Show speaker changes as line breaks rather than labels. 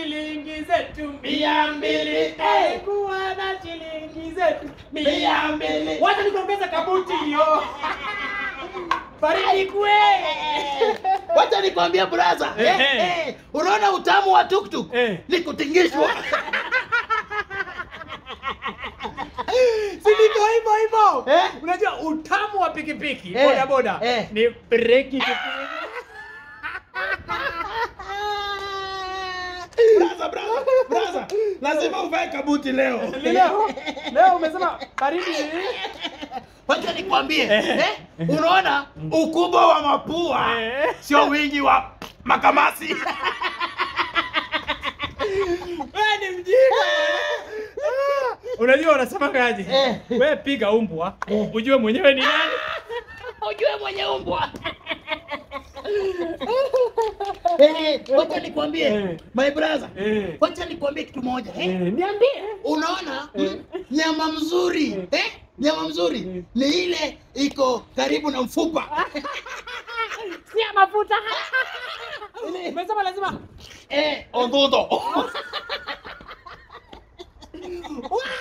shilingi zetu mia mbili eh, kuwa na shilingi zetu mia mbili wacha nikuongeza kabuti hiyo baridi kwe
Wacha nikwambie brother.
Eh,
Eh,
eh.
eh, unaona utamu wa tuktuk
Eh.
ni kutingishwa.
si ndivyo hivyo hivyo
Eh?
unajua utamu wa pikipiki
Eh,
boda boda
eh.
ni breki
Brother, brother, brother. Lazima uvae kabuti leo.
leo leo umesema baridi
Wacha nikwambie, eh? Unaona ukubwa wa mapua
Eh.
sio wingi wa makamasi.
wewe ni mjinga Ah, unajua unasemaje
Eh.
wewe piga umbwa
Eh.
ujue mwenyewe ni nani
Ujue mwenye umbwa. Eh, wacha nikwambie
Eh.
my brother.
Eh.
Wacha nikwambie kitu moja eh?
Eh, niambie
Unaona mm, nyama mzuri eh? Nyama mzuri ni ile iko karibu na mfupa
si ya mafuta umesema lazima
eh, odhudo